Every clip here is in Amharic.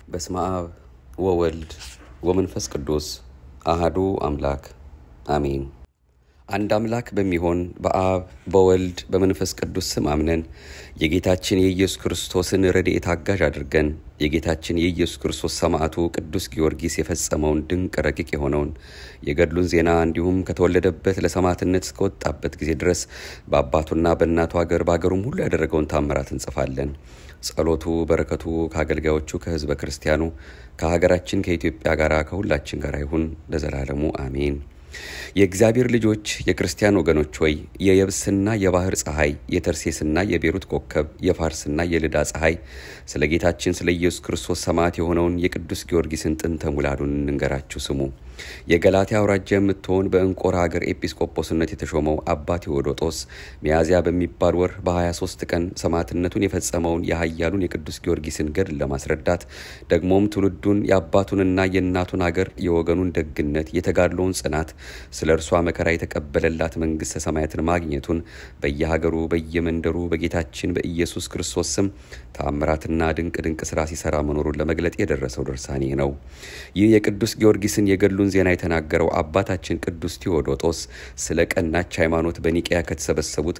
በስመ አብ ወወልድ ወመንፈስ ቅዱስ አሃዱ አምላክ አሜን። አንድ አምላክ በሚሆን በአብ በወልድ በመንፈስ ቅዱስ ስም አምነን የጌታችን የኢየሱስ ክርስቶስን ረድኤት አጋዥ አድርገን የጌታችን የኢየሱስ ክርስቶስ ሰማዕቱ ቅዱስ ጊዮርጊስ የፈጸመውን ድንቅ ረቂቅ የሆነውን የገድሉን ዜና እንዲሁም ከተወለደበት ለሰማዕትነት እስከወጣበት ጊዜ ድረስ በአባቱና በእናቱ አገር በአገሩም ሁሉ ያደረገውን ታምራት እንጽፋለን። ጸሎቱ በረከቱ ከአገልጋዮቹ ከሕዝበ ክርስቲያኑ ከሀገራችን ከኢትዮጵያ ጋር ከሁላችን ጋር ይሁን ለዘላለሙ አሜን። የእግዚአብሔር ልጆች የክርስቲያን ወገኖች ሆይ የየብስና የባህር ፀሐይ የተርሴስና የቤሩት ኮከብ የፋርስና የልዳ ፀሐይ ስለ ጌታችን ስለ ኢየሱስ ክርስቶስ ሰማዕት የሆነውን የቅዱስ ጊዮርጊስን ጥንተ ሙላዱን እንንገራችሁ ስሙ። የገላትያ አውራጃ የምትሆን በእንቆራ ሀገር ኤጲስቆጶስነት የተሾመው አባ ቴዎዶጦስ ሚያዝያ በሚባል ወር በ23 ቀን ሰማዕትነቱን የፈጸመውን የኃያሉን የቅዱስ ጊዮርጊስን ገድል ለማስረዳት ደግሞም ትውልዱን የአባቱንና የእናቱን አገር የወገኑን ደግነት የተጋድሎውን ጽናት ስለ እርሷ መከራ የተቀበለላት መንግሥተ ሰማያትን ማግኘቱን በየሀገሩ በየመንደሩ በጌታችን በኢየሱስ ክርስቶስ ስም ተአምራትና ድንቅ ድንቅ ስራ ሲሰራ መኖሩን ለመግለጥ የደረሰው ድርሳኔ ነው። ይህ የቅዱስ ጊዮርጊስን የገድሉን ዜና የተናገረው አባታችን ቅዱስ ቴዎዶጦስ ስለ ቀናች ሃይማኖት በኒቅያ ከተሰበሰቡት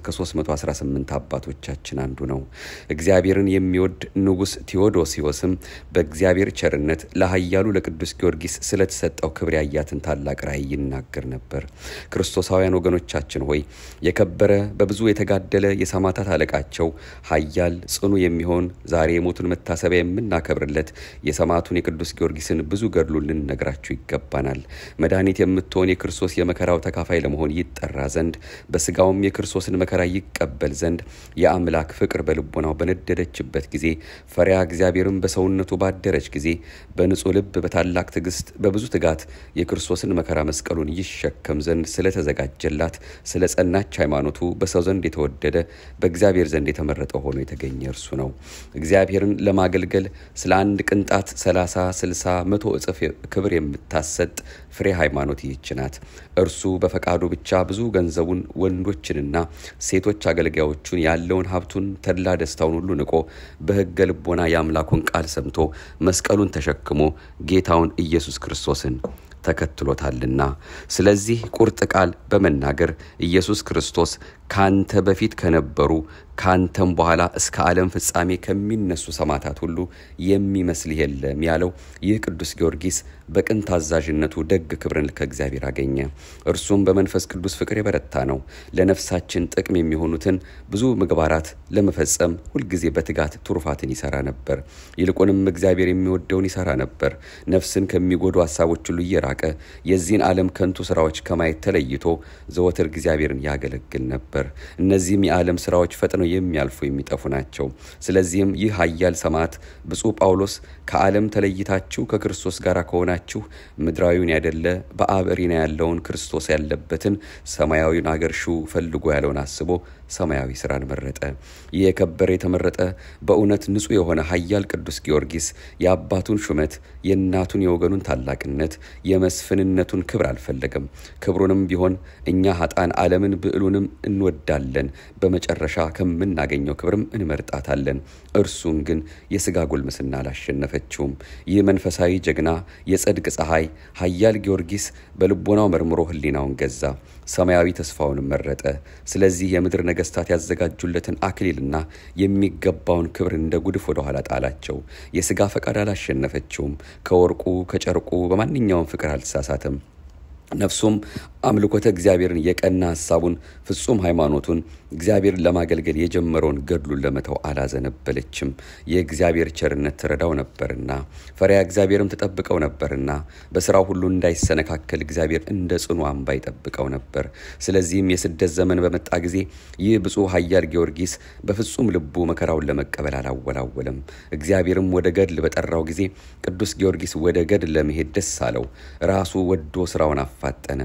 ከ318 አባቶቻችን አንዱ ነው። እግዚአብሔርን የሚወድ ንጉሥ ቴዎዶሲዎስም በእግዚአብሔር ቸርነት ለኃያሉ ለቅዱስ ጊዮርጊስ ስለተሰጠው ክብር ያያትን ታላቅ ራእይ ይናገር ነበር። ክርስቶሳውያን ወገኖቻችን ሆይ የከበረ በብዙ የተጋደለ የሰማዕታት አለቃቸው ኃያል ጽኑ የሚሆን ዛሬ የሞቱን መታሰቢያ የምናከብርለት የሰማዕቱን የቅዱስ ጊዮርጊስን ብዙ ገድሉን ልንነግራችሁ ይገባናል። መድኃኒት የምትሆን የክርስቶስ የመከራው ተካፋይ ለመሆን ይጠራ ዘንድ በስጋውም የክርስቶስን መከራ ይቀበል ዘንድ የአምላክ ፍቅር በልቦናው በነደደችበት ጊዜ ፈሪያ እግዚአብሔርን በሰውነቱ ባደረች ጊዜ በንጹሕ ልብ በታላቅ ትዕግስት በብዙ ትጋት የክርስቶስን መከራ መስቀሉን ይሸከም ዘንድ ስለተዘጋጀላት ስለ ጸናች ሃይማኖቱ በሰው ዘንድ የተወደደ በእግዚአብሔር ዘንድ የተመረጠ ሆኖ የተገኘ እርሱ ነው። እግዚአብሔርን ለማገልገል ስለ አንድ ቅንጣት ሰላሳ ስልሳ መቶ እጥፍ ክብር የምታሰጥ ፍሬ ሃይማኖት ይህች ናት። እርሱ በፈቃዱ ብቻ ብዙ ገንዘቡን ወንዶችንና ሴቶች አገልጋዮቹን ያለውን ሀብቱን ተድላ ደስታውን ሁሉ ንቆ በሕገ ልቦና የአምላኩን ቃል ሰምቶ መስቀሉን ተሸክሞ ጌታውን ኢየሱስ ክርስቶስን ተከትሎታልና። ስለዚህ ቁርጥ ቃል በመናገር ኢየሱስ ክርስቶስ ካንተ በፊት ከነበሩ ካንተም በኋላ እስከ ዓለም ፍጻሜ ከሚነሱ ሰማዕታት ሁሉ የሚመስልህ የለም ያለው ይህ ቅዱስ ጊዮርጊስ በቅን ታዛዥነቱ ደግ ክብርን ከእግዚአብሔር አገኘ። እርሱም በመንፈስ ቅዱስ ፍቅር የበረታ ነው። ለነፍሳችን ጥቅም የሚሆኑትን ብዙ ምግባራት ለመፈጸም ሁልጊዜ በትጋት ትሩፋትን ይሰራ ነበር። ይልቁንም እግዚአብሔር የሚወደውን ይሰራ ነበር። ነፍስን ከሚጎዱ ሀሳቦች ሁሉ እየራቀ የዚህን ዓለም ከንቱ ስራዎች ከማየት ተለይቶ ዘወትር እግዚአብሔርን ያገለግል ነበር። እነዚህም የዓለም ስራዎች ፈጥነው የሚያልፉ የሚጠፉ ናቸው። ስለዚህም ይህ ኃያል ሰማዕት ብፁዕ ጳውሎስ ከዓለም ተለይታችሁ ከክርስቶስ ጋር ከሆናችሁ ምድራዊውን ያይደለ በአብ እሪና ያለውን ክርስቶስ ያለበትን ሰማያዊውን አገር ሹ ፈልጎ ያለውን አስቦ ሰማያዊ ስራን መረጠ። ይህ የከበረ የተመረጠ በእውነት ንጹሕ የሆነ ኃያል ቅዱስ ጊዮርጊስ የአባቱን ሹመት የእናቱን የወገኑን ታላቅነት የመስፍንነቱን ክብር አልፈለገም። ክብሩንም ቢሆን እኛ ሀጣን ዓለምን ብዕሉንም እንወዳለን፣ በመጨረሻ ከምናገኘው ክብርም እንመርጣታለን። እርሱን ግን የሥጋ ጉልምስና አላሸነፈችውም። ይህ መንፈሳዊ ጀግና የጸድቅ ፀሐይ ኃያል ጊዮርጊስ በልቦናው መርምሮ ሕሊናውን ገዛ፣ ሰማያዊ ተስፋውንም መረጠ። ስለዚህ የምድር ነገስታት ያዘጋጁለትን አክሊልና የሚገባውን ክብር እንደ ጉድፍ ወደ ኋላ ጣላቸው። የሥጋ ፈቃድ አላሸነፈችውም። ከወርቁ ከጨርቁ በማንኛውም ፍቅር አልተሳሳተም። ነፍሱም አምልኮተ እግዚአብሔርን የቀና ሀሳቡን ፍጹም ሃይማኖቱን እግዚአብሔርን ለማገልገል የጀመረውን ገድሉን ለመተው አላዘነበለችም። የእግዚአብሔር ቸርነት ትረዳው ነበርና ፈሪያ እግዚአብሔርም ትጠብቀው ነበርና በስራው ሁሉ እንዳይሰነካከል እግዚአብሔር እንደ ጽኑ አምባ ይጠብቀው ነበር። ስለዚህም የስደት ዘመን በመጣ ጊዜ ይህ ብፁዕ ኃያል ጊዮርጊስ በፍጹም ልቡ መከራውን ለመቀበል አላወላወለም። እግዚአብሔርም ወደ ገድል በጠራው ጊዜ ቅዱስ ጊዮርጊስ ወደ ገድል ለመሄድ ደስ አለው። ራሱ ወዶ ስራውን አፋጠነ።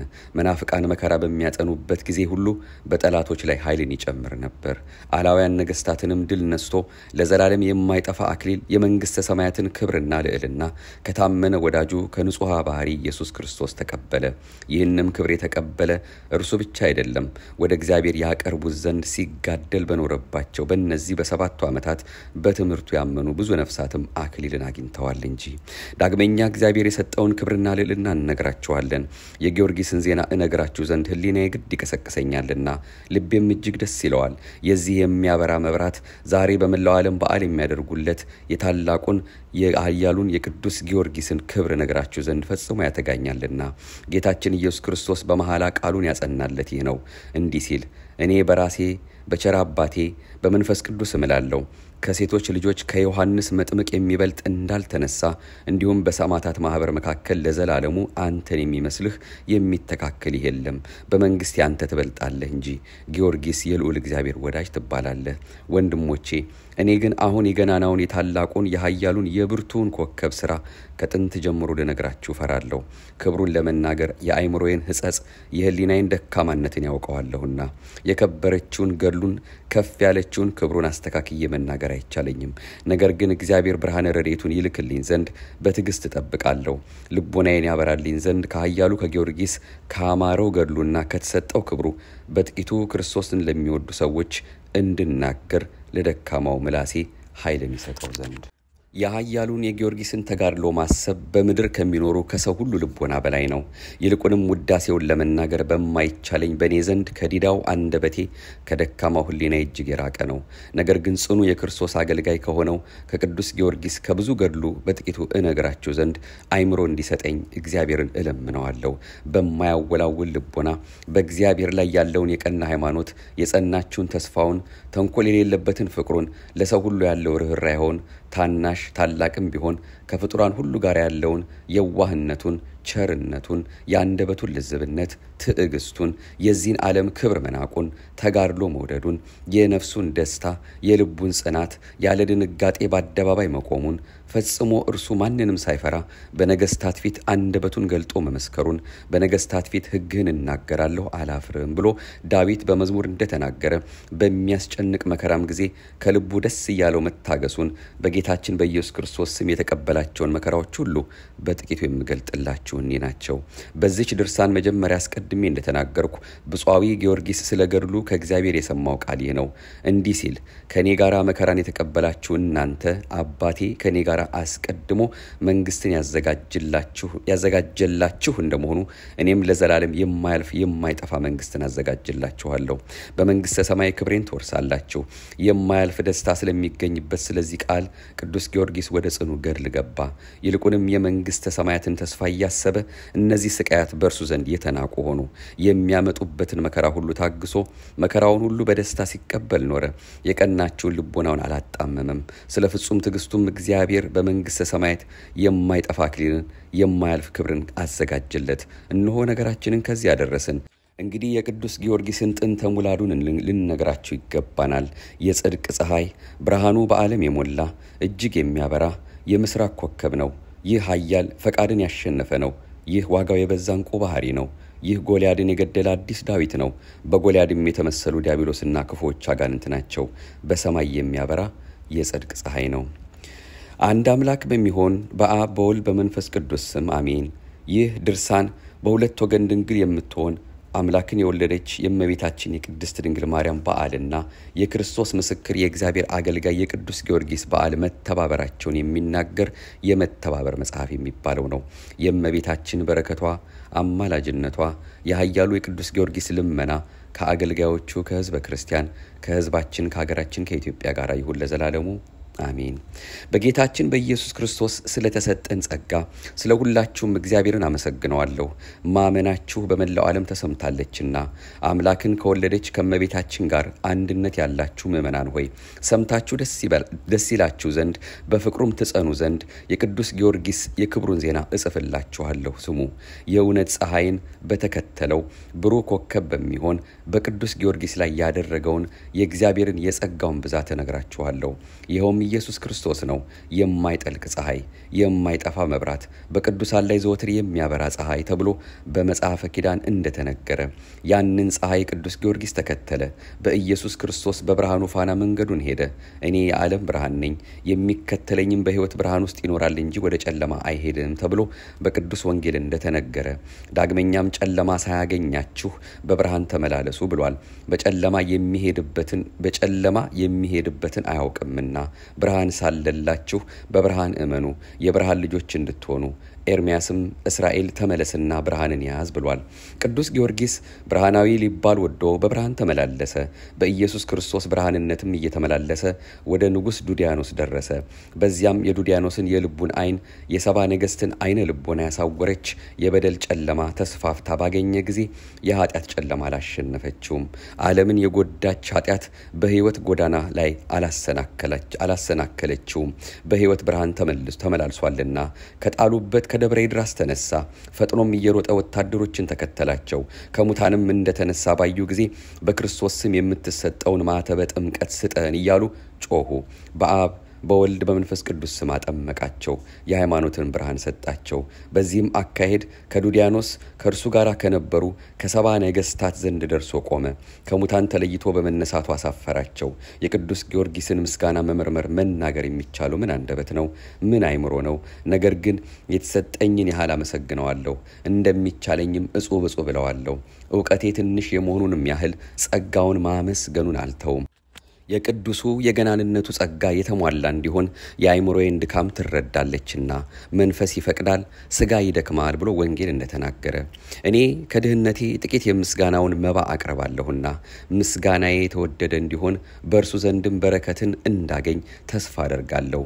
መናፍቃን መከራ በሚያጸኑበት ጊዜ ሁሉ በጠላቶች ላይ ኃይልን ይጨምር ነበር። አላውያን ነገስታትንም ድል ነስቶ ለዘላለም የማይጠፋ አክሊል የመንግሥተ ሰማያትን ክብርና ልዕልና ከታመነ ወዳጁ ከንጹሐ ባህሪ ኢየሱስ ክርስቶስ ተቀበለ። ይህንም ክብር የተቀበለ እርሱ ብቻ አይደለም፣ ወደ እግዚአብሔር ያቀርቡት ዘንድ ሲጋደል በኖረባቸው በእነዚህ በሰባቱ ዓመታት በትምህርቱ ያመኑ ብዙ ነፍሳትም አክሊልን አግኝተዋል እንጂ። ዳግመኛ እግዚአብሔር የሰጠውን ክብርና ልዕልና እነግራችኋለን። የጊዮርጊስን ዜና እነግራችሁ ዘንድ ሕሊና የግድ ይቀሰቅሰኛልና ልቤም እጅግ ደስ ይለዋል። የዚህ የሚያበራ መብራት ዛሬ በመላው ዓለም በዓል የሚያደርጉለት የታላቁን የኃያሉን የቅዱስ ጊዮርጊስን ክብር ነግራችሁ ዘንድ ፈጽሞ ያተጋኛልና ጌታችን ኢየሱስ ክርስቶስ በመሐላ ቃሉን ያጸናለት ይህ ነው እንዲህ ሲል እኔ በራሴ በቸር አባቴ በመንፈስ ቅዱስ እምላለሁ ከሴቶች ልጆች ከዮሐንስ መጥምቅ የሚበልጥ እንዳልተነሳ እንዲሁም በሰማዕታት ማኅበር መካከል ለዘላለሙ አንተን የሚመስልህ የሚተካከልህ የለም። በመንግሥት አንተ ትበልጣለህ እንጂ ጊዮርጊስ የልዑል እግዚአብሔር ወዳጅ ትባላለህ። ወንድሞቼ እኔ ግን አሁን የገናናውን የታላቁን የኃያሉን የብርቱውን ኮከብ ሥራ ከጥንት ጀምሮ ልነግራችሁ እፈራለሁ። ክብሩን ለመናገር የአእምሮዬን ሕጸጽ የሕሊናዬን ደካማነትን ያውቀዋለሁና የከበረችውን ገድሉን ከፍ ያለችውን ክብሩን አስተካክዬ መናገር አይቻለኝም። ነገር ግን እግዚአብሔር ብርሃነ ረድኤቱን ይልክልኝ ዘንድ በትዕግስት እጠብቃለሁ። ልቦናዬን ያበራልኝ ዘንድ ከኃያሉ ከጊዮርጊስ ከአማረው ገድሉና ከተሰጠው ክብሩ በጥቂቱ ክርስቶስን ለሚወዱ ሰዎች እንድናገር ለደካማው ምላሴ ኃይልን ይሰጠው ዘንድ የኃያሉን የጊዮርጊስን ተጋድሎ ማሰብ በምድር ከሚኖሩ ከሰው ሁሉ ልቦና በላይ ነው። ይልቁንም ውዳሴውን ለመናገር በማይቻለኝ በእኔ ዘንድ ከዲዳው አንደበቴ ከደካማው ሕሊና እጅግ የራቀ ነው። ነገር ግን ጽኑ የክርስቶስ አገልጋይ ከሆነው ከቅዱስ ጊዮርጊስ ከብዙ ገድሉ በጥቂቱ እነግራችሁ ዘንድ አይምሮ እንዲሰጠኝ እግዚአብሔርን እለምነዋለሁ። በማያወላውል ልቦና በእግዚአብሔር ላይ ያለውን የቀና ሃይማኖት፣ የጸናችውን ተስፋውን፣ ተንኮል የሌለበትን ፍቅሩን፣ ለሰው ሁሉ ያለው ርኅራኄውን ታናሽ ታላቅም ቢሆን ከፍጡራን ሁሉ ጋር ያለውን የዋህነቱን፣ ቸርነቱን፣ የአንደበቱን ልዝብነት፣ ትዕግስቱን፣ የዚህን ዓለም ክብር መናቁን፣ ተጋድሎ መውደዱን፣ የነፍሱን ደስታ፣ የልቡን ጽናት፣ ያለ ድንጋጤ በአደባባይ መቆሙን ፈጽሞ እርሱ ማንንም ሳይፈራ በነገስታት ፊት አንደበቱን ገልጦ መመስከሩን በነገስታት ፊት ሕግህን እናገራለሁ አላፍርም ብሎ ዳዊት በመዝሙር እንደተናገረ በሚያስጨንቅ መከራም ጊዜ ከልቡ ደስ እያለው መታገሱን በጌታችን በኢየሱስ ክርስቶስ ስም የተቀበላቸውን መከራዎች ሁሉ በጥቂቱ የምገልጥላችሁ እኒህ ናቸው። በዚች ድርሳን መጀመሪያ አስቀድሜ እንደተናገርኩ ብፁዓዊ ጊዮርጊስ ስለ ገድሉ ከእግዚአብሔር የሰማው ቃል ይህ ነው። እንዲህ ሲል ከእኔ ጋር መከራን የተቀበላችሁ እናንተ አባቴ ከእኔ ጋር አስቀድሞ መንግስትን ያዘጋጀላችሁ እንደመሆኑ እኔም ለዘላለም የማያልፍ የማይጠፋ መንግስትን አዘጋጅላችኋለሁ። በመንግስተ ሰማይ ክብሬን ትወርሳላችሁ። የማያልፍ ደስታ ስለሚገኝበት ስለዚህ ቃል ቅዱስ ጊዮርጊስ ወደ ጽኑ ገድል ገባ። ይልቁንም የመንግስተ ሰማያትን ተስፋ እያሰበ እነዚህ ስቃያት በእርሱ ዘንድ የተናቁ ሆኑ። የሚያመጡበትን መከራ ሁሉ ታግሶ መከራውን ሁሉ በደስታ ሲቀበል ኖረ። የቀናችውን ልቦናውን አላጣመመም። ስለ ፍጹም ትዕግስቱም እግዚአብሔር በመንግስተ ሰማያት የማይጠፋ አክሊልን የማያልፍ ክብርን አዘጋጀለት። እነሆ ነገራችንን ከዚህ ያደረስን። እንግዲህ የቅዱስ ጊዮርጊስን ጥንተ ሙላዱን ልንነግራችሁ ይገባናል። የጽድቅ ፀሐይ ብርሃኑ በዓለም የሞላ እጅግ የሚያበራ የምስራቅ ኮከብ ነው። ይህ ኃያል ፈቃድን ያሸነፈ ነው። ይህ ዋጋው የበዛ ዕንቁ ባህሪ ነው። ይህ ጎልያድን የገደለ አዲስ ዳዊት ነው። በጎልያድም የተመሰሉ ዲያብሎስና ክፉዎች አጋንንት ናቸው። በሰማይ የሚያበራ የጽድቅ ፀሐይ ነው። አንድ አምላክ በሚሆን በአብ በወልድ በመንፈስ ቅዱስ ስም አሜን። ይህ ድርሳን በሁለት ወገን ድንግል የምትሆን አምላክን የወለደች የእመቤታችን የቅድስት ድንግል ማርያም በዓልና የክርስቶስ ምስክር የእግዚአብሔር አገልጋይ የቅዱስ ጊዮርጊስ በዓል መተባበራቸውን የሚናገር የመተባበር መጽሐፍ የሚባለው ነው። የእመቤታችን በረከቷ፣ አማላጅነቷ፣ የኃያሉ የቅዱስ ጊዮርጊስ ልመና ከአገልጋዮቹ ከሕዝበ ክርስቲያን ከሕዝባችን ከሀገራችን ከኢትዮጵያ ጋር ይሁን ለዘላለሙ አሜን። በጌታችን በኢየሱስ ክርስቶስ ስለተሰጠን ጸጋ ስለ ሁላችሁም እግዚአብሔርን አመሰግነዋለሁ። ማመናችሁ በመላው ዓለም ተሰምታለችና አምላክን ከወለደች ከእመቤታችን ጋር አንድነት ያላችሁ ምእመናን ሆይ ሰምታችሁ ደስ ይላችሁ ዘንድ በፍቅሩም ትጸኑ ዘንድ የቅዱስ ጊዮርጊስ የክብሩን ዜና እጽፍላችኋለሁ። ስሙ። የእውነት ፀሐይን በተከተለው ብሩህ ኮከብ በሚሆን በቅዱስ ጊዮርጊስ ላይ ያደረገውን የእግዚአብሔርን የጸጋውን ብዛት እነግራችኋለሁ። ይኸውም ኢየሱስ ክርስቶስ ነው። የማይጠልቅ ፀሐይ፣ የማይጠፋ መብራት፣ በቅዱሳን ላይ ዘወትር የሚያበራ ፀሐይ ተብሎ በመጽሐፈ ኪዳን እንደተነገረ ያንን ፀሐይ ቅዱስ ጊዮርጊስ ተከተለ። በኢየሱስ ክርስቶስ በብርሃኑ ፋና መንገዱን ሄደ። እኔ የዓለም ብርሃን ነኝ፣ የሚከተለኝም በሕይወት ብርሃን ውስጥ ይኖራል እንጂ ወደ ጨለማ አይሄድም ተብሎ በቅዱስ ወንጌል እንደተነገረ ዳግመኛም ጨለማ ሳያገኛችሁ በብርሃን ተመላለሱ ብሏል። በጨለማ የሚሄድበትን በጨለማ የሚሄድበትን አያውቅምና ብርሃን ሳለላችሁ በብርሃን እመኑ የብርሃን ልጆች እንድትሆኑ ኤርሚያስም እስራኤል ተመለስና ብርሃንን ያዝ ብሏል። ቅዱስ ጊዮርጊስ ብርሃናዊ ሊባል ወዶ በብርሃን ተመላለሰ። በኢየሱስ ክርስቶስ ብርሃንነትም እየተመላለሰ ወደ ንጉሥ ዱዲያኖስ ደረሰ። በዚያም የዱዲያኖስን የልቡን ዓይን የሰባ ነገሥትን ዓይነ ልቦና ያሳወረች የበደል ጨለማ ተስፋፍታ ባገኘ ጊዜ የኃጢአት ጨለማ አላሸነፈችውም። ዓለምን የጎዳች ኃጢአት በሕይወት ጎዳና ላይ አላሰናከለችውም። በሕይወት ብርሃን ተመላልሷልና ከጣሉበት ከደብረ ይድራስ ተነሳ። ፈጥኖም እየሮጠ ወታደሮችን ተከተላቸው። ከሙታንም እንደተነሳ ባዩ ጊዜ በክርስቶስ ስም የምትሰጠውን ማተበ ጥምቀት ስጠን እያሉ ጮኹ። በአብ በወልድ በመንፈስ ቅዱስ ስም አጠመቃቸው። የሃይማኖትን ብርሃን ሰጣቸው። በዚህም አካሄድ ከዱዲያኖስ ከእርሱ ጋር ከነበሩ ከሰባ ነገሥታት ዘንድ ደርሶ ቆመ። ከሙታን ተለይቶ በመነሳቱ አሳፈራቸው። የቅዱስ ጊዮርጊስን ምስጋና መመርመር መናገር የሚቻለው ምን አንደበት ነው? ምን አይምሮ ነው? ነገር ግን የተሰጠኝን ያህል አመሰግነዋለሁ፣ እንደሚቻለኝም እጹብ እጹብ እለዋለሁ። እውቀቴ ትንሽ የመሆኑንም ያህል ጸጋውን ማመስገኑን አልተውም። የቅዱሱ የገናንነቱ ጸጋ የተሟላ እንዲሆን የአእምሮዬን ድካም ትረዳለችና መንፈስ ይፈቅዳል፣ ሥጋ ይደክማል ብሎ ወንጌል እንደተናገረ እኔ ከድህነቴ ጥቂት የምስጋናውን መባ አቅርባለሁና ምስጋናዬ የተወደደ እንዲሆን በእርሱ ዘንድም በረከትን እንዳገኝ ተስፋ አደርጋለሁ።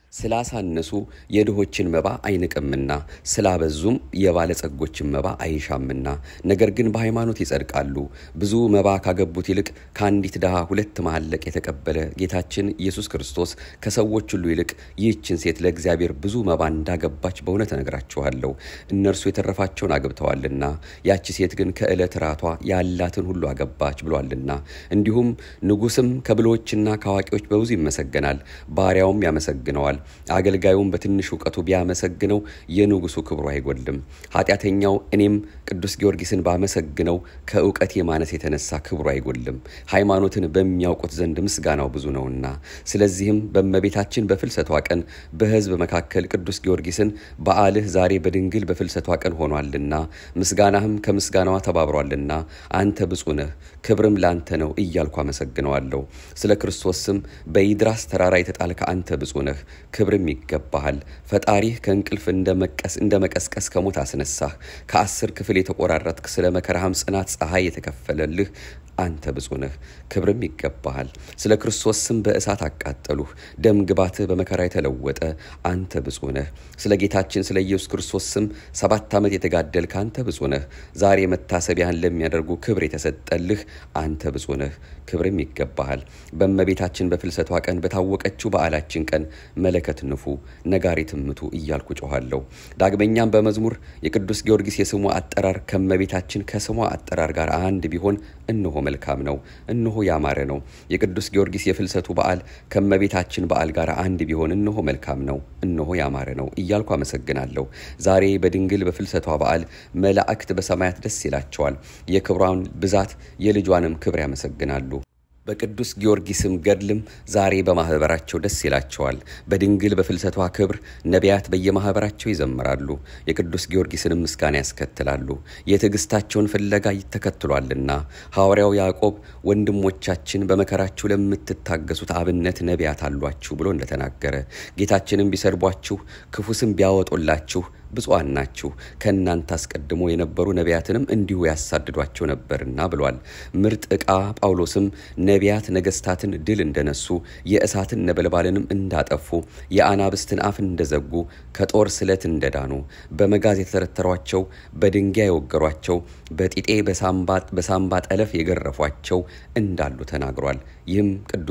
ስላሳነሱ የድሆችን መባ አይንቅምና ስላበዙም የባለጸጎችን መባ አይሻምና፣ ነገር ግን በሃይማኖት ይጸድቃሉ። ብዙ መባ ካገቡት ይልቅ ከአንዲት ድሃ ሁለት መሐለቅ የተቀበለ ጌታችን ኢየሱስ ክርስቶስ ከሰዎች ሁሉ ይልቅ ይህችን ሴት ለእግዚአብሔር ብዙ መባ እንዳገባች በእውነት እነግራችኋለሁ። እነርሱ የተረፋቸውን አግብተዋልና፣ ያቺ ሴት ግን ከዕለት ራቷ ያላትን ሁሉ አገባች ብሏልና። እንዲሁም ንጉሥም ከብልሆችና ከአዋቂዎች በብዙ ይመሰገናል፣ ባሪያውም ያመሰግነዋል አገልጋዩም በትንሽ እውቀቱ ቢያመሰግነው የንጉሱ ክብሩ አይጎልም። ኃጢአተኛው እኔም ቅዱስ ጊዮርጊስን ባመሰግነው ከእውቀቴ ማነስ የተነሳ ክብሩ አይጎልም። ሃይማኖትን በሚያውቁት ዘንድ ምስጋናው ብዙ ነውና፣ ስለዚህም በእመቤታችን በፍልሰቷ ቀን በሕዝብ መካከል ቅዱስ ጊዮርጊስን በዓልህ ዛሬ በድንግል በፍልሰቷ ቀን ሆኗልና ምስጋናህም ከምስጋናዋ ተባብሯልና አንተ ብፁዕ ነህ፣ ክብርም ላንተ ነው እያልኩ አመሰግነዋለሁ። ስለ ክርስቶስ ስም በይድራስ ተራራ የተጣልከ አንተ ብፁዕ ነህ ክብርም ይገባሃል። ፈጣሪህ ከእንቅልፍ እንደ መቀስቀስ ከሞት አስነሳህ። ከአስር ክፍል የተቆራረጥክ ስለ መከራህም ጽናት ፀሐይ የተከፈለልህ አንተ ብፁዕ ነህ፣ ክብርም ይገባሃል። ስለ ክርስቶስ ስም በእሳት አቃጠሉህ፣ ደም ግባትህ በመከራ የተለወጠ አንተ ብፁዕ ነህ። ስለ ጌታችን ስለ ኢየሱስ ክርስቶስ ስም ሰባት ዓመት የተጋደልክ አንተ ብፁዕ ነህ። ዛሬ መታሰቢያህን ለሚያደርጉ ክብር የተሰጠልህ አንተ ብፁዕ ነህ፣ ክብርም ይገባሃል። በእመቤታችን በፍልሰቷ ቀን በታወቀችው በዓላችን ቀን መለከት ንፉ፣ ነጋሪት ምቱ እያልኩ ጮኋለሁ። ዳግመኛም በመዝሙር የቅዱስ ጊዮርጊስ የስሙ አጠራር ከእመቤታችን ከስሟ አጠራር ጋር አንድ ቢሆን እነሆ መልካም ነው፣ እነሆ ያማረ ነው። የቅዱስ ጊዮርጊስ የፍልሰቱ በዓል ከእመቤታችን በዓል ጋር አንድ ቢሆን እነሆ መልካም ነው፣ እነሆ ያማረ ነው እያልኩ አመሰግናለሁ። ዛሬ በድንግል በፍልሰቷ በዓል መላእክት በሰማያት ደስ ይላቸዋል፣ የክብሯን ብዛት የልጇንም ክብር ያመሰግናሉ። በቅዱስ ጊዮርጊስም ገድልም ዛሬ በማኅበራቸው ደስ ይላቸዋል። በድንግል በፍልሰቷ ክብር ነቢያት በየማኅበራቸው ይዘምራሉ፣ የቅዱስ ጊዮርጊስንም ምስጋና ያስከትላሉ። የትዕግስታቸውን ፍለጋ ይተከትሏልና ሐዋርያው ያዕቆብ ወንድሞቻችን በመከራችሁ ለምትታገሱት አብነት ነቢያት አሏችሁ ብሎ እንደተናገረ ጌታችንም ቢሰድቧችሁ ክፉ ስም ቢያወጡላችሁ ብፁዓን ናችሁ ከእናንተ አስቀድሞ የነበሩ ነቢያትንም እንዲሁ ያሳድዷቸው ነበርና ብሏል። ምርጥ ዕቃ ጳውሎስም ነቢያት ነገሥታትን ድል እንደነሱ የእሳትን ነበልባልንም እንዳጠፉ የአናብስትን አፍ እንደዘጉ ከጦር ስለት እንደዳኑ በመጋዝ የተተረተሯቸው በድንጋይ የወገሯቸው በጢጤ በሳምባ ጠለፍ የገረፏቸው እንዳሉ ተናግሯል። ይህም ቅዱስ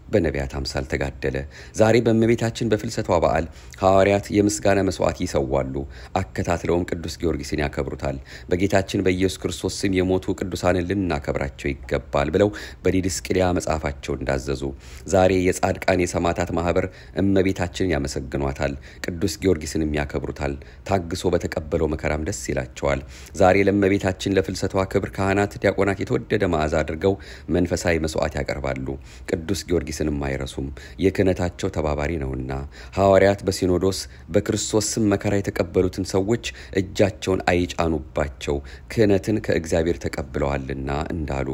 በነቢያት አምሳል ተጋደለ። ዛሬ በእመቤታችን በፍልሰቷ በዓል ሐዋርያት የምስጋና መስዋዕት ይሰዋሉ፣ አከታትለውም ቅዱስ ጊዮርጊስን ያከብሩታል። በጌታችን በኢየሱስ ክርስቶስ ስም የሞቱ ቅዱሳንን ልናከብራቸው ይገባል ብለው በዲድስቅልያ መጽሐፋቸው እንዳዘዙ ዛሬ የጻድቃን የሰማዕታት ማህበር እመቤታችንን ያመሰግኗታል፣ ቅዱስ ጊዮርጊስንም ያከብሩታል። ታግሶ በተቀበለው መከራም ደስ ይላቸዋል። ዛሬ ለእመቤታችን ለፍልሰቷ ክብር ካህናት፣ ዲያቆናት የተወደደ መዓዛ አድርገው መንፈሳዊ መስዋዕት ያቀርባሉ። ቅዱስ ጊዮርጊስንም አይረሱም፣ የክህነታቸው ተባባሪ ነውና። ሐዋርያት በሲኖዶስ በክርስቶስ ስም መከራ የተቀበሉትን ሰዎች እጃቸውን አይጫኑባቸው ክህነትን ከእግዚአብሔር ተቀብለዋልና እንዳሉ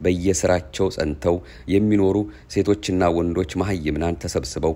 በየስራቸው ጸንተው የሚኖሩ ሴቶችና ወንዶች መሀይምናን ተሰብስበው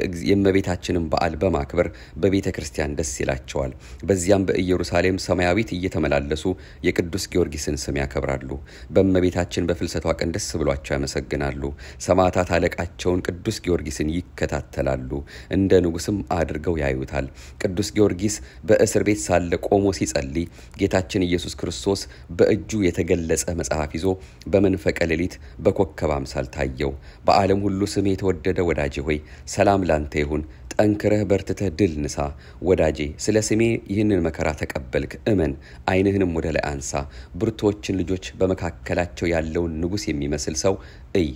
የእመቤታችንን በዓል በማክበር በቤተ ክርስቲያን ደስ ይላቸዋል። በዚያም በኢየሩሳሌም ሰማያዊት እየተመላለሱ የቅዱስ ጊዮርጊስን ስም ያከብራሉ። በእመቤታችን በፍልሰቷ ቀን ደስ ብሏቸው ያመሰግናሉ። ሰማዕታት አለቃቸውን ቅዱስ ጊዮርጊስን ይከታተላሉ፣ እንደ ንጉሥም አድርገው ያዩታል። ቅዱስ ጊዮርጊስ በእስር ቤት ሳለ ቆሞ ሲጸልይ ጌታችን ኢየሱስ ክርስቶስ በእጁ የተገለጸ መጽሐፍ ይዞ በመንፈቀ ሌሊት በኮከብ አምሳል ታየው። በዓለም ሁሉ ስም የተወደደ ወዳጄ ሆይ ሰላም ላንተ ይሁን ጠንክረህ በርትተህ ድል ንሳ። ወዳጄ ስለ ስሜ ይህንን መከራ ተቀበልክ፣ እመን፣ ዓይንህንም ወደ ላይ አንሳ። ብርቶችን ልጆች በመካከላቸው ያለውን ንጉሥ የሚመስል ሰው እይ።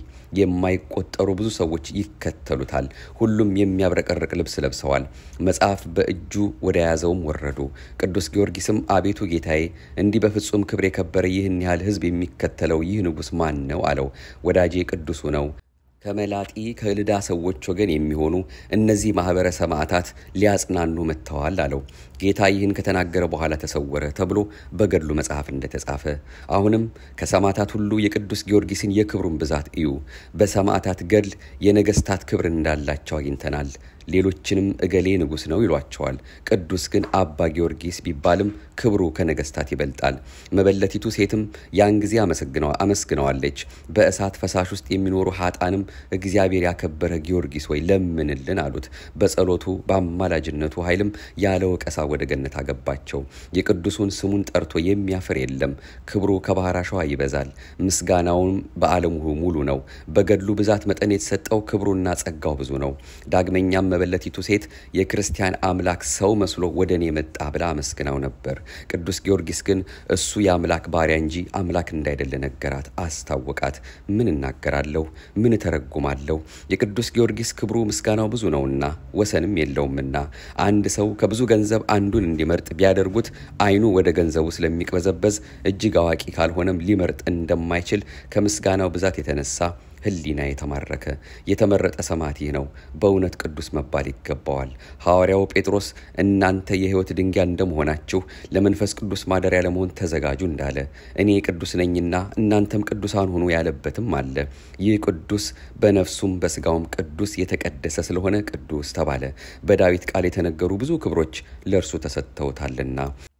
የማይቆጠሩ ብዙ ሰዎች ይከተሉታል። ሁሉም የሚያብረቀርቅ ልብስ ለብሰዋል። መጽሐፍ በእጁ ወደ ያዘውም ወረዱ። ቅዱስ ጊዮርጊስም አቤቱ ጌታዬ፣ እንዲህ በፍጹም ክብር የከበረ ይህን ያህል ሕዝብ የሚከተለው ይህ ንጉሥ ማን ነው? አለው። ወዳጄ ቅዱሱ ነው ከመላጢ ከልዳ ሰዎች ወገን የሚሆኑ እነዚህ ማኅበረ ሰማዕታት ሊያጽናኑ መጥተዋል አለው። ጌታ ይህን ከተናገረ በኋላ ተሰወረ ተብሎ በገድሉ መጽሐፍ እንደተጻፈ። አሁንም ከሰማዕታት ሁሉ የቅዱስ ጊዮርጊስን የክብሩን ብዛት እዩ። በሰማዕታት ገድል የነገሥታት ክብር እንዳላቸው አግኝተናል። ሌሎችንም እገሌ ንጉሥ ነው ይሏቸዋል። ቅዱስ ግን አባ ጊዮርጊስ ቢባልም ክብሩ ከነገሥታት ይበልጣል። መበለቲቱ ሴትም ያን ጊዜ አመስግነዋለች። በእሳት ፈሳሽ ውስጥ የሚኖሩ ሀጣንም እግዚአብሔር ያከበረ ጊዮርጊስ ወይ ለምንልን አሉት። በጸሎቱ በአማላጅነቱ ኃይልም ያለ ወቀሳ ወደ ገነት አገባቸው። የቅዱሱን ስሙን ጠርቶ የሚያፍር የለም። ክብሩ ከባሕር አሸዋ ይበዛል። ምስጋናውም በዓለም ሙሉ ነው። በገድሉ ብዛት መጠን የተሰጠው ክብሩና ጸጋው ብዙ ነው። ዳግመኛም መበለቲቱ ሴት የክርስቲያን አምላክ ሰው መስሎ ወደ እኔ መጣ ብላ አመስግናው ነበር። ቅዱስ ጊዮርጊስ ግን እሱ የአምላክ ባሪያ እንጂ አምላክ እንዳይደለ ነገራት፣ አስታወቃት። ምን እናገራለሁ? ምን እተረጉማለሁ? የቅዱስ ጊዮርጊስ ክብሩ ምስጋናው ብዙ ነውና ወሰንም የለውምና አንድ ሰው ከብዙ ገንዘብ አንዱን እንዲመርጥ ቢያደርጉት ዓይኑ ወደ ገንዘቡ ስለሚቅበዘበዝ እጅግ አዋቂ ካልሆነም ሊመርጥ እንደማይችል ከምስጋናው ብዛት የተነሳ ሕሊና የተማረከ የተመረጠ ሰማዕት ይህ ነው። በእውነት ቅዱስ መባል ይገባዋል። ሐዋርያው ጴጥሮስ እናንተ የሕይወት ድንጋይ እንደመሆናችሁ ለመንፈስ ቅዱስ ማደሪያ ለመሆን ተዘጋጁ እንዳለ እኔ ቅዱስ ነኝና እናንተም ቅዱሳን ሁኑ ያለበትም አለ። ይህ ቅዱስ በነፍሱም በሥጋውም ቅዱስ የተቀደሰ ስለሆነ ቅዱስ ተባለ። በዳዊት ቃል የተነገሩ ብዙ ክብሮች ለእርሱ ተሰጥተውታልና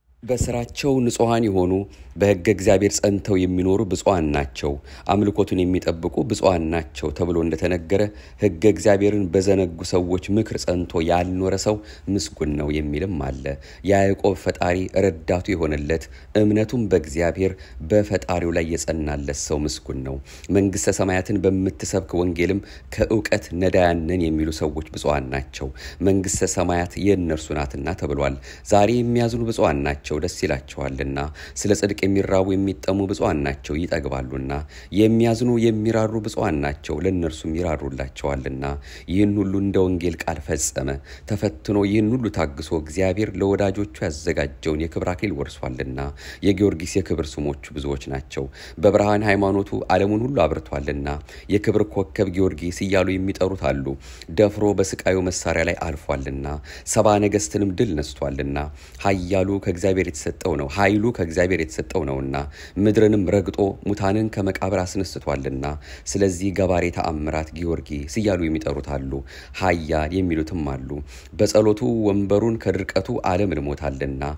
በስራቸው ንጹሐን የሆኑ በሕገ እግዚአብሔር ጸንተው የሚኖሩ ብፁዓን ናቸው፣ አምልኮቱን የሚጠብቁ ብፁዓን ናቸው ተብሎ እንደተነገረ ሕገ እግዚአብሔርን በዘነጉ ሰዎች ምክር ጸንቶ ያልኖረ ሰው ምስጉን ነው የሚልም አለ። የያዕቆብ ፈጣሪ ረዳቱ የሆነለት እምነቱም በእግዚአብሔር በፈጣሪው ላይ የጸናለት ሰው ምስጉን ነው። መንግሥተ ሰማያትን በምትሰብክ ወንጌልም ከእውቀት ነዳያን ነን የሚሉ ሰዎች ብፁዓን ናቸው፣ መንግሥተ ሰማያት የእነርሱ ናትና ተብሏል። ዛሬ የሚያዝኑ ብፁዓን ናቸው ደስ ይላቸዋልና። ስለ ጽድቅ የሚራቡ የሚጠሙ ብፁዓን ናቸው ይጠግባሉና። የሚያዝኑ የሚራሩ ብፁዓን ናቸው ለእነርሱም ይራሩላቸዋልና። ይህን ሁሉ እንደ ወንጌል ቃል ፈጸመ። ተፈትኖ ይህን ሁሉ ታግሶ እግዚአብሔር ለወዳጆቹ ያዘጋጀውን የክብር አክሊል ወርሷልና። የጊዮርጊስ የክብር ስሞቹ ብዙዎች ናቸው። በብርሃን ሃይማኖቱ ዓለሙን ሁሉ አብርቷልና። የክብር ኮከብ ጊዮርጊስ እያሉ የሚጠሩት አሉ። ደፍሮ በስቃዩ መሳሪያ ላይ አልፏልና። ሰባ ነገሥትንም ድል ነስቷልና። ኃያሉ ከእግዚአብሔር የተሰጠው ነው ኃይሉ ከእግዚአብሔር የተሰጠው ነውና ምድርንም ረግጦ ሙታንን ከመቃብር አስነስቷልና። ስለዚህ ገባሬ ተአምራት ጊዮርጊስ እያሉ የሚጠሩት አሉ። ኃያል የሚሉትም አሉ። በጸሎቱ ወንበሩን ከድርቀቱ ዓለም ልሞታልና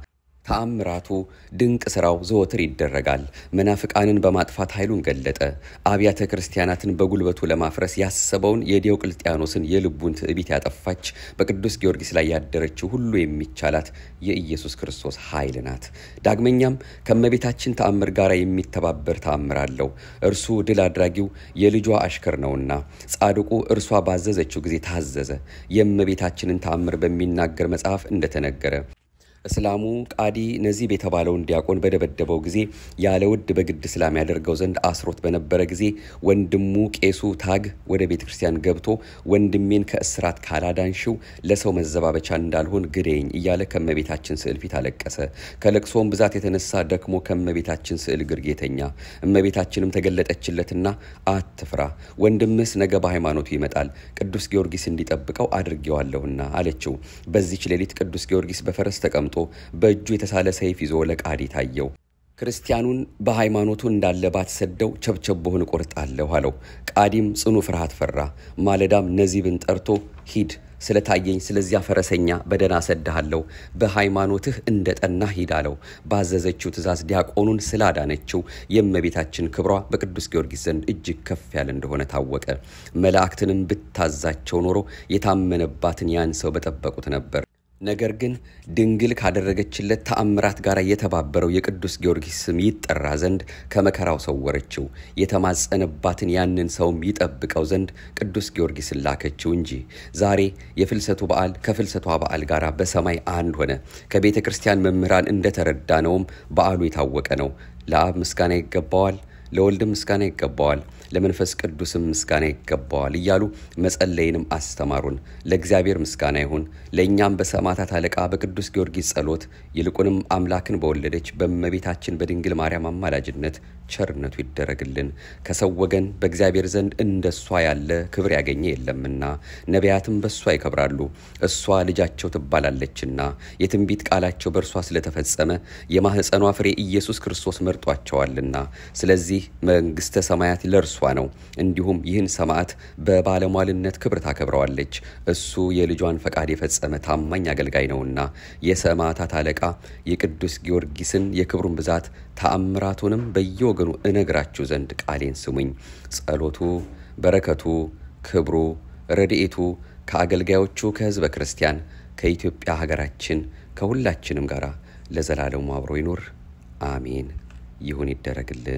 ተአምራቱ ድንቅ ሥራው ዘወትር ይደረጋል። መናፍቃንን በማጥፋት ኃይሉን ገለጠ። አብያተ ክርስቲያናትን በጉልበቱ ለማፍረስ ያሰበውን የዲዮቅልጥያኖስን የልቡን ትዕቢት ያጠፋች በቅዱስ ጊዮርጊስ ላይ ያደረችው ሁሉ የሚቻላት የኢየሱስ ክርስቶስ ኃይል ናት። ዳግመኛም ከእመቤታችን ተአምር ጋር የሚተባበር ተአምር አለው። እርሱ ድል አድራጊው የልጇ አሽከር ነውና ጻድቁ እርሷ ባዘዘችው ጊዜ ታዘዘ። የእመቤታችንን ተአምር በሚናገር መጽሐፍ እንደተነገረ እስላሙ ቃዲ ነዚብ የተባለውን ዲያቆን በደበደበው ጊዜ ያለ ውድ በግድ እስላም ያደርገው ዘንድ አስሮት በነበረ ጊዜ ወንድሙ ቄሱ ታግ ወደ ቤተ ክርስቲያን ገብቶ ወንድሜን ከእስራት ካላዳንሽው ለሰው መዘባበቻ እንዳልሆን ግደኝ እያለ ከእመቤታችን ስዕል ፊት አለቀሰ። ከለቅሶም ብዛት የተነሳ ደክሞ ከእመቤታችን ስዕል ግርጌ ተኛ። እመቤታችንም ተገለጠችለትና አትፍራ፣ ወንድምስ ነገ በሃይማኖቱ ይመጣል፣ ቅዱስ ጊዮርጊስ እንዲጠብቀው አድርጌዋለሁና አለችው። በዚች ሌሊት ቅዱስ ጊዮርጊስ በፈረስ ተቀምጦ በእጁ የተሳለ ሰይፍ ይዞ ለቃዲ ታየው። ክርስቲያኑን በሃይማኖቱ እንዳለ ባትሰደው ቸብቸቦህን እቆርጣለሁ አለው። ቃዲም ጽኑ ፍርሃት ፈራ። ማለዳም ነዚብን ጠርቶ ሂድ ስለታየኝ ስለዚያ ፈረሰኛ በደህና ሰድሃለሁ፣ በሃይማኖትህ እንደ ጠና ሂድ አለው። ባዘዘችው ትእዛዝ ዲያቆኑን ስላዳነችው የእመቤታችን ክብሯ በቅዱስ ጊዮርጊስ ዘንድ እጅግ ከፍ ያለ እንደሆነ ታወቀ። መላእክትንም ብታዛቸው ኖሮ የታመነባትን ያን ሰው በጠበቁት ነበር። ነገር ግን ድንግል ካደረገችለት ተአምራት ጋር የተባበረው የቅዱስ ጊዮርጊስ ስም ይጠራ ዘንድ ከመከራው ሰወረችው። የተማጸነባትን ያንን ሰውም ይጠብቀው ዘንድ ቅዱስ ጊዮርጊስን ላከችው እንጂ። ዛሬ የፍልሰቱ በዓል ከፍልሰቷ በዓል ጋር በሰማይ አንድ ሆነ። ከቤተ ክርስቲያን መምህራን እንደተረዳነውም በዓሉ የታወቀ ነው። ለአብ ምስጋና ይገባዋል፣ ለወልድም ምስጋና ይገባዋል ለመንፈስ ቅዱስም ምስጋና ይገባዋል እያሉ መጸለይንም አስተማሩን። ለእግዚአብሔር ምስጋና ይሁን። ለእኛም በሰማዕታት አለቃ በቅዱስ ጊዮርጊስ ጸሎት ይልቁንም አምላክን በወለደች በእመቤታችን በድንግል ማርያም አማላጅነት ቸርነቱ ይደረግልን። ከሰው ወገን በእግዚአብሔር ዘንድ እንደሷ ያለ ክብር ያገኘ የለምና ነቢያትም በእሷ ይከብራሉ። እሷ ልጃቸው ትባላለችና የትንቢት ቃላቸው በእርሷ ስለተፈጸመ የማኅፀኗ ፍሬ ኢየሱስ ክርስቶስ መርጧቸዋልና ስለዚህ መንግሥተ ሰማያት ለእርሷ ነው። እንዲሁም ይህን ሰማዕት በባለሟልነት ክብር ታከብረዋለች። እሱ የልጇን ፈቃድ የፈጸመ ታማኝ አገልጋይ ነውና የሰማዕታት አለቃ የቅዱስ ጊዮርጊስን የክብሩን ብዛት ተአምራቱንም በየወገኑ እነግራችሁ ዘንድ ቃሌን ስሙኝ። ጸሎቱ፣ በረከቱ፣ ክብሩ፣ ረድኤቱ ከአገልጋዮቹ ከሕዝበ ክርስቲያን ከኢትዮጵያ ሀገራችን ከሁላችንም ጋር ለዘላለሙ አብሮ ይኑር። አሜን። ይሁን ይደረግልን።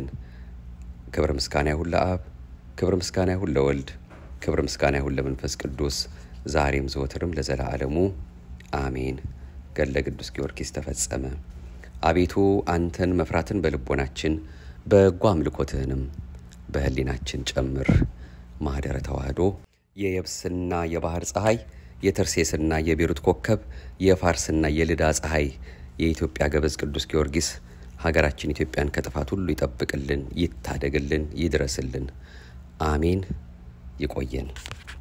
ክብር ምስጋና ይሁን ለአብ፣ ክብር ምስጋና ይሁን ለወልድ፣ ክብር ምስጋና ይሁን ለመንፈስ ቅዱስ ዛሬም ዘወትርም ለዘላለሙ አሜን። ገድለ ቅዱስ ጊዮርጊስ ተፈጸመ። አቤቱ አንተን መፍራትን በልቦናችን በጎ አምልኮትህንም በሕሊናችን ጨምር። ማኅደረ ተዋህዶ የየብስና የባህር ፀሐይ የተርሴስና የቤሩት ኮከብ የፋርስና የልዳ ፀሐይ የኢትዮጵያ ገበዝ ቅዱስ ጊዮርጊስ ሀገራችን ኢትዮጵያን ከጥፋት ሁሉ ይጠብቅልን፣ ይታደግልን፣ ይድረስልን። አሜን። ይቆየን።